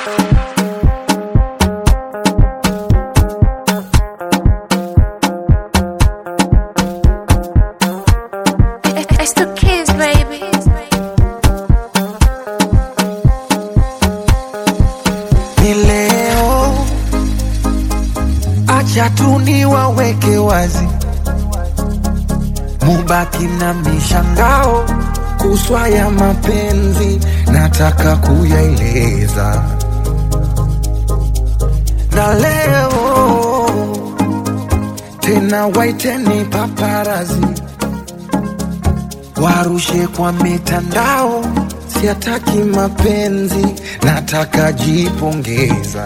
It's the kids, baby. ni leo, acha tu niwaweke wazi, mubaki na mishangao kuswa ya mapenzi, nataka kuyaeleza na leo tena, waiteni paparazi warushe kwa mitandao, siataki mapenzi, nataka jipongeza.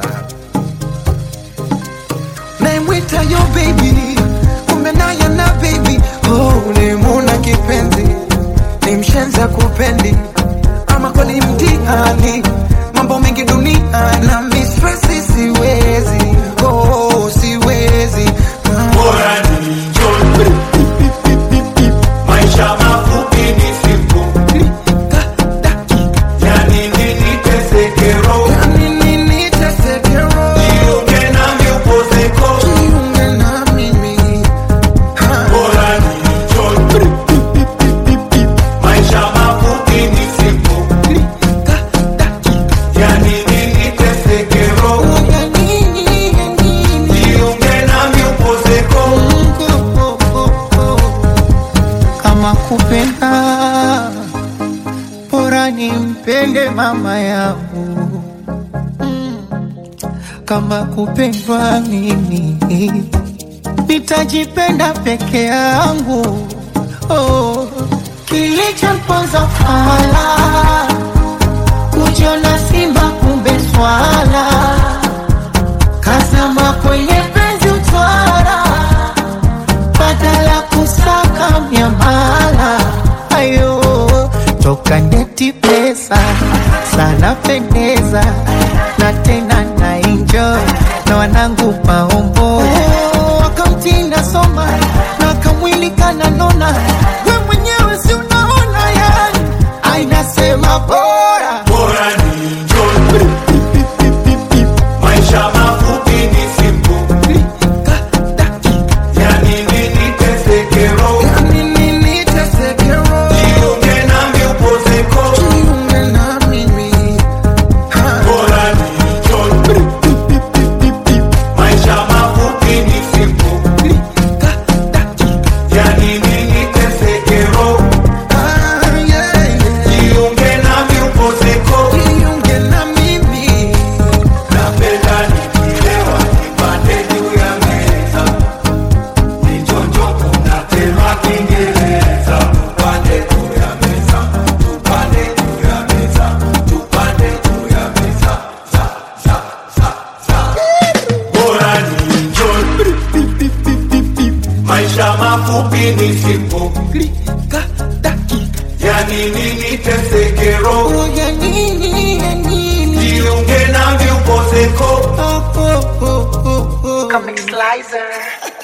Naimwita yo baby, kumbe naye na baby, oh, nimuna kipenzi, ni mshenza kupendi, ama kweli mtihani, mambo mengi dunia na mistresi, siwezi oh, siwezi Bora ni njoni. Maisha mafupi ni siku. Yani nini teseke roho. Nini niteseke roho, Jiunge nami upozeko. jiunge na mimi ha. Bora ni njoni. Maisha mafupi ni siku. Yani nini teseke roho. Jiunge nami upozeko. kama kupenda bora nimpende mama yangu kama kupendwa mimi nitajipenda peke yangu oh. kilichomponza fala kujiona simba kumbe swala kazama kwenye penzi utwara badala kusaka miamala ayo toka ndeti pesa sana pendeza na tena na enjoy na wanangu maombo wakamtinda soma na kamwili kananona we mwenyewe si unaona yani ainasema bora Bora ni njoni. Maisha mafupi ni siku. Yani nini teseke roho. Nini niteseke roho, Jiunge nami upozeko. jiunge na mimi ha. Bora ni njoni. Maisha mafupi ni siku. Yani nini teseke roho. Ah, yeah, yeah. Jiunge nami upozeko. Jiunge na mimi Napenda nikilewa nipande juu ya meza. Nichonjo kuna tema Kiingereza. Tupande juu ya meza. Tupande juu ya meza. Tupande juu ya meza. Za, za, za, za. Bora ni enjoy. Maisha mafupi ni siku. Klika, dakika, Yani nini teseke roho. ya nini, ya nini Jiunge nami upozeko. Oh, oh, oh, oh, oh. Comic Slicer.